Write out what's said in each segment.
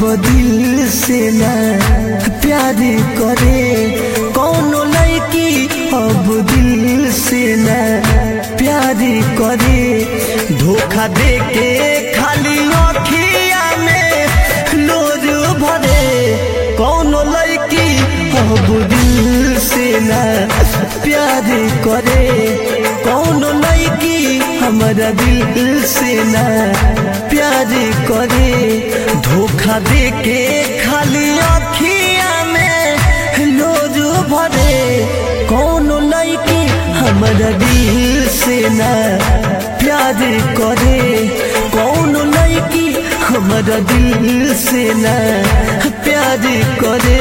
दिल से ना प्यार करे कौनो लड़की अब दिल से ना प्यार करे धोखा दे के खाली अखिया में लोर भरे कौनो लड़की अब दिल से ना प्यार करे कौनो लड़की हमारा दिल से ना प्यार करे धोखा दे के खाली अखिया में लोज भरे कौनो लड़की हमारा दिल से ना प्यार करे कौनो लड़की हमारा दिल से ना प्यार करे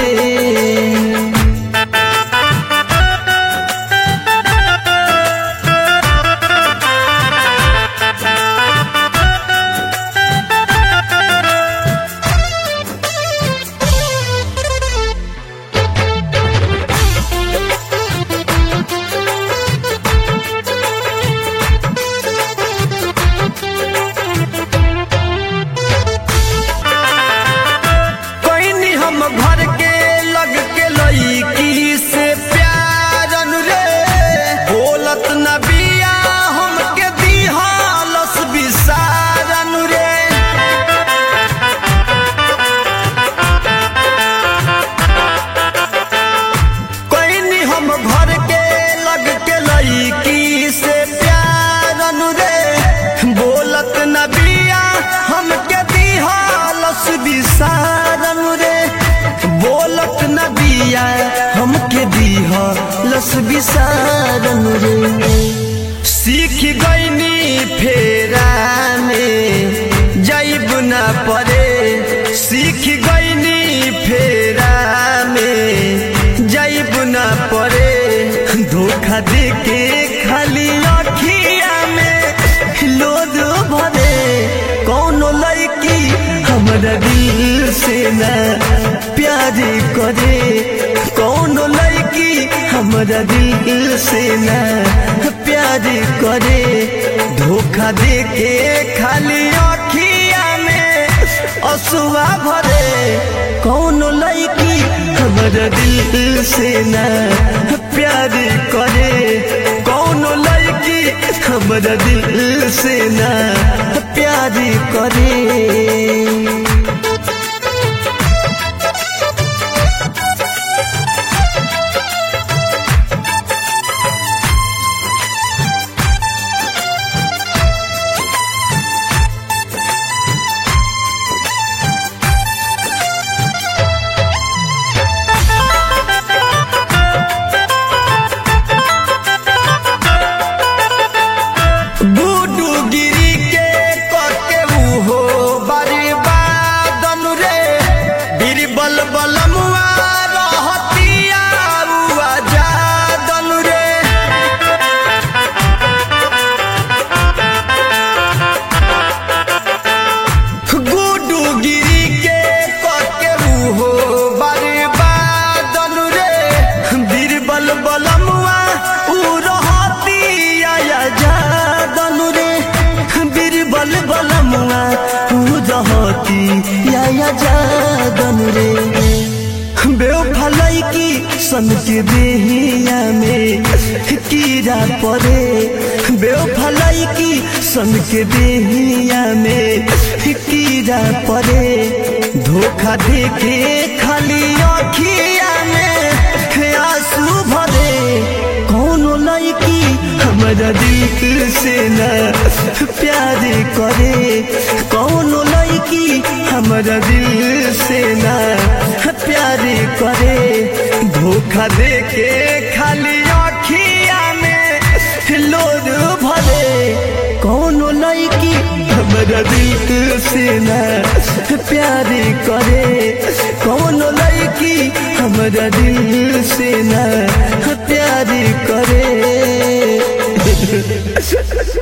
कोई हम भर के लग के लईकी से प्यार रे बोलत न बिया हमके दिहालस बिसारन रे कोई हम भर के लग के लईकी से प्यार रे बोलत न बिया हमके दिहालस बिसारन रे बोलत न बिया हमके दिहालस बिसारन रे सीख गईनी फेरा में जाइब न पड़े सीख गईनी फेरा में जाइब न पड़े धोखा दे के खाली अखिया में लोद भरे कौनो लड़की हमारा दिल से ना प्यार करे कौनो लड़की हमारा दिल से ना प्यार करे धोखा दे के खाली अखिया में असुआ भरे कौनो लड़की हमारा दिल से ना प्यार करे कौनो लड़की हमारा दिल से ना प्यार करे बूडू गिरी के कके उहो बर्बादन रे बीरबल बलमुआ रहतिया उआ जादन रे गुडू गिरी के कके उहो बर्बादन रे बीरबल बलमुआ उ रहतिया जादन रे बीरबल बलमुआ उ रहतिया जादन रे बेवफलाई की सन के देहिया में कीड़ा पड़े बेवफलाई की सन के देहिया में कीड़ा पड़े धोखा दे के खाली अखिया में आंसू भरे कौनो लड़की हमारा दिल से ना प्यार करे कौनो लड़की हमारा दिल से ना प्यार करे धोखा दे के खाली अखिया में लोर भरे कौनो लड़की हमारा दिल से ना प्यार करे कौनो लड़की हमारा दिल से ना प्यार करे